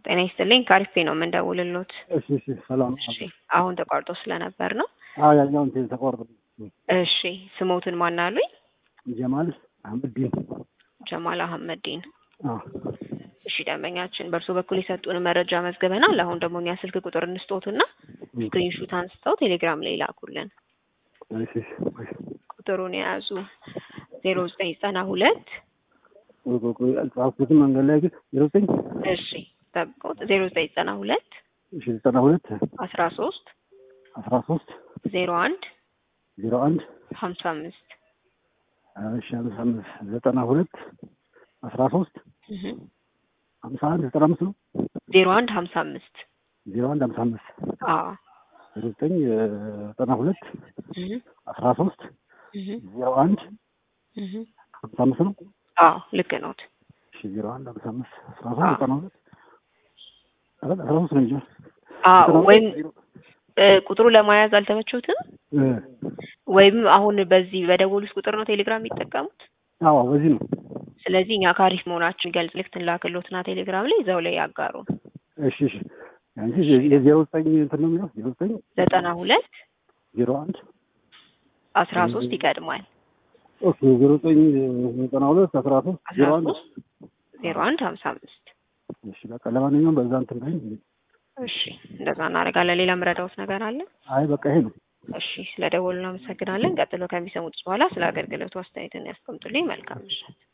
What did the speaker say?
ጤና ይስጥልኝ ካሪፌ ነው የምንደውልሎት። እሺ እሺ ሰላም እሺ አሁን ተቋርጦ ስለነበር ነው። አዎ ያኛውን ቴ ተቋርጦ እሺ ስሞትን ማን አሉኝ? ጀማል አህመድ ዲን ጀማል አህመዲን። አዎ እሺ ደንበኛችን በእርሶ በኩል የሰጡን መረጃ መዝግበናል። አሁን ደግሞ እኛ ስልክ ቁጥር እንስጦትና ስክሪንሹት አንስተው ቴሌግራም ላይ ላኩልን። እሺ እሺ እሺ ቁጥሩን የያዙ ዜሮ ዘጠኝ ዘጠና ሁለት ቆይ ቆይ ቆይ አልጻፍኩትም መንገድ ላይ ግን ዜሮ ዘጠኝ እሺ ጠብቆት ዜሮ ዘጠኝ ዘጠና ሁለት እሺ ዘጠና ሁለት አስራ ሶስት አስራ ሶስት ዜሮ አንድ ዜሮ አንድ ሀምሳ አምስት እሺ ሀምሳ አምስት ዘጠና ሁለት አስራ ሶስት ሀምሳ አንድ ዘጠና አምስት ነው ዜሮ አንድ ሀምሳ አምስት ዜሮ አንድ ሀምሳ አምስት አዎ ዜሮ ዘጠኝ ዘጠና ሁለት እህ አስራ ሶስት እህ ዜሮ አንድ እህ ሀምሳ አምስት ነው አዎ ልክ ነዎት። እሺ ዜሮ አንድ ሀምሳ አምስት አስራ ሶስት ዘጠና ሁለት አስራ ሶስት ነው እንጂ አዎ ወይም እ ቁጥሩ ለመያዝ አልተመቾትም እ ወይም አሁን በዚህ በደወሉት ቁጥር ነው ቴሌግራም የሚጠቀሙት። አዎ በዚህ ነው ስለዚህ እኛ ካሪፍ መሆናችን ገልጽ ልክ ላክሎትና ቴሌግራም ላይ እዛው ላይ ያጋሩ። እሺ እሺ አንቺ የዜሮ ዘጠኝ እንትን ነው የሚለው ዜሮ ዘጠኝ ዘጠና ሁለት ዜሮ አንድ አስራ ሶስት ይቀድማል። ኦኬ ዜሮ ዘጠኝ ዘጠና ሁለት አስራ ሶስት አስራ ዜሮ አንድ ሶስት ዜሮ አንድ ሀምሳ አምስት እሺ በቃ ለማንኛውም በዛ እንትን ላይ እሺ እንደዛ እናደርጋለን። ሌላ ምረዳውት ነገር አለ? አይ በቃ ይሄ ነው እሺ ስለ ደወሉ እናመሰግናለን። ቀጥሎ ከሚሰሙት በኋላ ስለ አገልግሎቱ አስተያየትን ያስቀምጡልኝ። መልካም ምሽት።